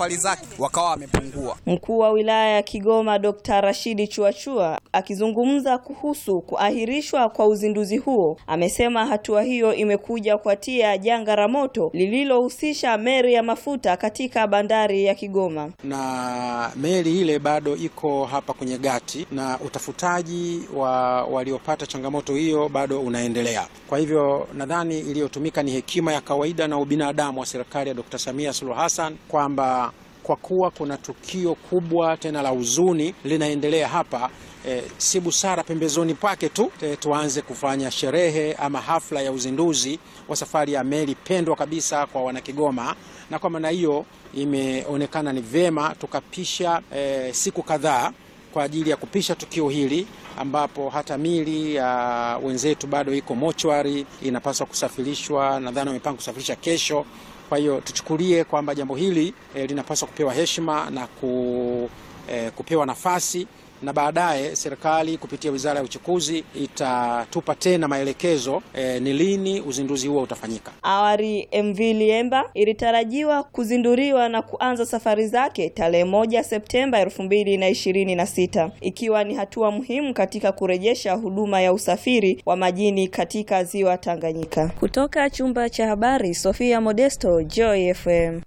safari zake wakawa wamepungua. Mkuu wa wilaya ya Kigoma Dr. Rashidi Chuachua akizungumza kuhusu kuahirishwa kwa uzinduzi huo amesema hatua hiyo imekuja kuatia janga la moto lililohusisha meli ya mafuta katika bandari ya Kigoma. na meli ile bado iko hapa kwenye gati na utafutaji wa waliopata changamoto hiyo bado unaendelea. Kwa hivyo nadhani iliyotumika ni hekima ya kawaida na ubinadamu wa serikali ya Dr. Samia Suluhu Hassan kwamba kwa kuwa kuna tukio kubwa tena la huzuni linaendelea hapa E, si busara pembezoni pake tu e, tuanze kufanya sherehe ama hafla ya uzinduzi wa safari ya meli pendwa kabisa kwa wanakigoma, na kwa maana hiyo imeonekana ni vyema tukapisha e, siku kadhaa kwa ajili ya kupisha tukio hili ambapo hata mili ya wenzetu bado iko mochwari, inapaswa kusafirishwa. Nadhani wamepanga kusafirisha kesho. Kwa hiyo tuchukulie kwamba jambo hili e, linapaswa kupewa heshima na ku, e, kupewa nafasi na baadaye serikali kupitia Wizara ya Uchukuzi itatupa tena maelekezo e, ni lini uzinduzi huo utafanyika. Awali MV Liemba ilitarajiwa kuzinduliwa na kuanza safari zake tarehe moja Septemba elfu mbili na ishirini na sita ikiwa ni hatua muhimu katika kurejesha huduma ya usafiri wa majini katika ziwa Tanganyika. Kutoka chumba cha habari, Sofia Modesto, Joy FM.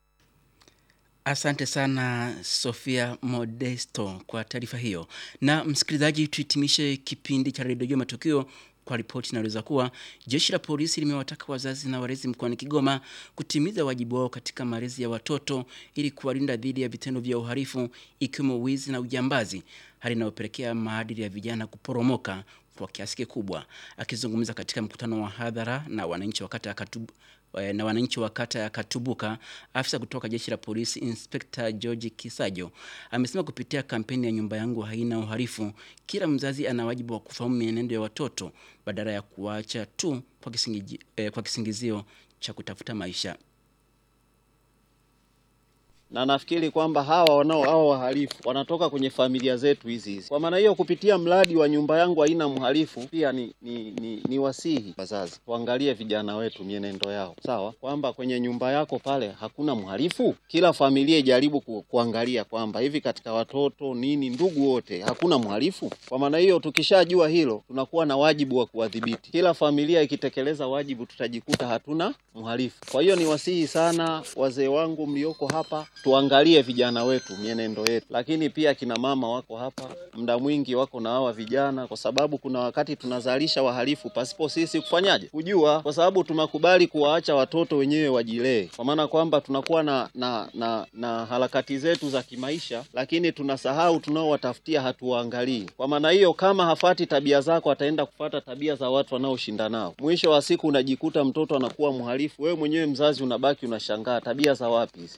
Asante sana Sofia Modesto kwa taarifa hiyo. Na msikilizaji, tuhitimishe kipindi cha redio Matukio kwa ripoti inaeleza kuwa jeshi la polisi limewataka wazazi na walezi mkoani Kigoma kutimiza wajibu wao katika malezi ya watoto ili kuwalinda dhidi ya vitendo vya uhalifu ikiwemo wizi na ujambazi, hali inayopelekea maadili ya vijana kuporomoka kwa kiasi kikubwa. Akizungumza katika mkutano wa hadhara na wananchi wa kata ya Katubu na wananchi wa kata ya Katubuka, afisa kutoka jeshi la polisi Inspector George Kisajo amesema kupitia kampeni ya nyumba yangu haina uhalifu, kila mzazi ana wajibu wa kufahamu mienendo ya watoto badala ya kuacha tu kwa, kisingi, eh, kwa kisingizio cha kutafuta maisha. na nafikiri kwamba hawa wanao hawa wahalifu wanatoka kwenye familia zetu hizi hizi. Kwa maana hiyo, kupitia mradi wa nyumba yangu haina mhalifu, pia ni, ni, ni, ni wasihi wazazi tuangalie vijana wetu mienendo yao, sawa, kwamba kwenye nyumba yako pale hakuna mhalifu. Kila familia ijaribu ku, kuangalia kwamba hivi katika watoto nini, ndugu wote, hakuna mhalifu. Kwa maana hiyo, tukishajua hilo, tunakuwa na wajibu wa kuwadhibiti. Kila familia ikitekeleza wajibu, tutajikuta hatuna mhalifu. Kwa hiyo, ni wasihi sana wazee wangu mlioko hapa tuangalie vijana wetu mienendo yetu, lakini pia kina mama wako hapa, muda mwingi wako na hawa vijana, kwa sababu kuna wakati tunazalisha wahalifu pasipo sisi kufanyaje, kujua, kwa sababu tumekubali kuwaacha watoto wenyewe wajilee, kwa maana kwamba tunakuwa na, na, na, na harakati zetu za kimaisha, lakini tunasahau tunaowatafutia hatuwaangalii. Kwa maana hiyo, kama hafati tabia zako, ataenda kufata tabia za watu wanaoshinda nao. Mwisho wa siku unajikuta mtoto anakuwa mhalifu, wewe mwenyewe mzazi unabaki unashangaa, tabia za wapi hizi?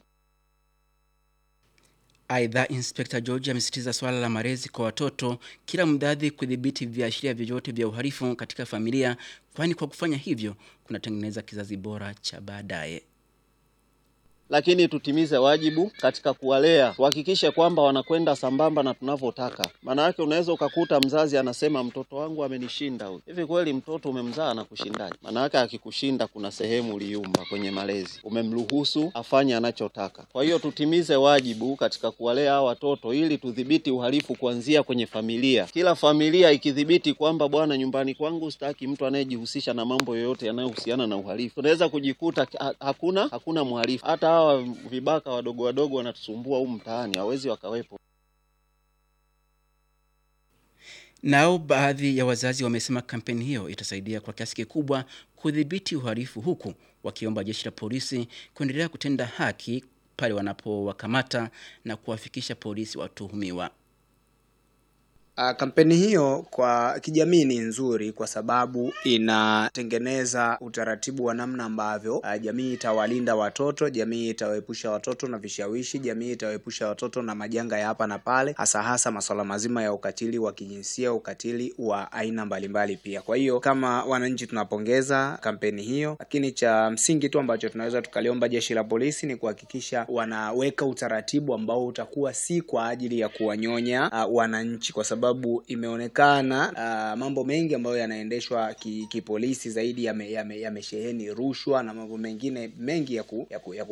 Aidha, Inspekta George amesisitiza swala la malezi kwa watoto, kila mdadhi kudhibiti viashiria vyovyote vya uhalifu katika familia, kwani kwa kufanya hivyo kunatengeneza kizazi bora cha baadaye. lakini tutimize wajibu katika kuwalea, tuhakikishe kwamba wanakwenda sambamba na tunavyotaka. Maana yake unaweza ukakuta mzazi anasema mtoto wangu amenishinda huyu. Hivi kweli mtoto umemzaa na kushindaje? Maana yake akikushinda, kuna sehemu uliumba kwenye malezi, umemruhusu afanye anachotaka. Kwa hiyo tutimize wajibu katika kuwalea hawa watoto ili tudhibiti uhalifu kuanzia kwenye familia. Kila familia ikidhibiti kwamba bwana, nyumbani kwangu sitaki mtu anayejihusisha na mambo yoyote yanayohusiana na uhalifu, tunaweza kujikuta ha hakuna hakuna mhalifu hata hawa vibaka wadogo wadogo wanatusumbua huu mtaani, hawezi wakawepo. Nao baadhi ya wazazi wamesema kampeni hiyo itasaidia kwa kiasi kikubwa kudhibiti uhalifu, huku wakiomba jeshi la polisi kuendelea kutenda haki pale wanapowakamata na kuwafikisha polisi watuhumiwa. Uh, kampeni hiyo kwa kijamii ni nzuri kwa sababu inatengeneza utaratibu wa namna ambavyo uh, jamii itawalinda watoto, jamii itawaepusha watoto na vishawishi, jamii itawaepusha watoto na majanga ya hapa na pale, hasa hasa masuala mazima ya ukatili wa kijinsia, ukatili wa aina mbalimbali pia. Kwa hiyo kama wananchi tunapongeza kampeni hiyo, lakini cha msingi tu ambacho tunaweza tukaliomba jeshi la polisi ni kuhakikisha wanaweka utaratibu ambao utakuwa si kwa ajili ya kuwanyonya uh, wananchi kwa sababu sababu imeonekana uh, mambo mengi ambayo yanaendeshwa kipolisi ki zaidi yamesheheni yame, yame rushwa na mambo mengine mengi ya, ku, ya, ku, ya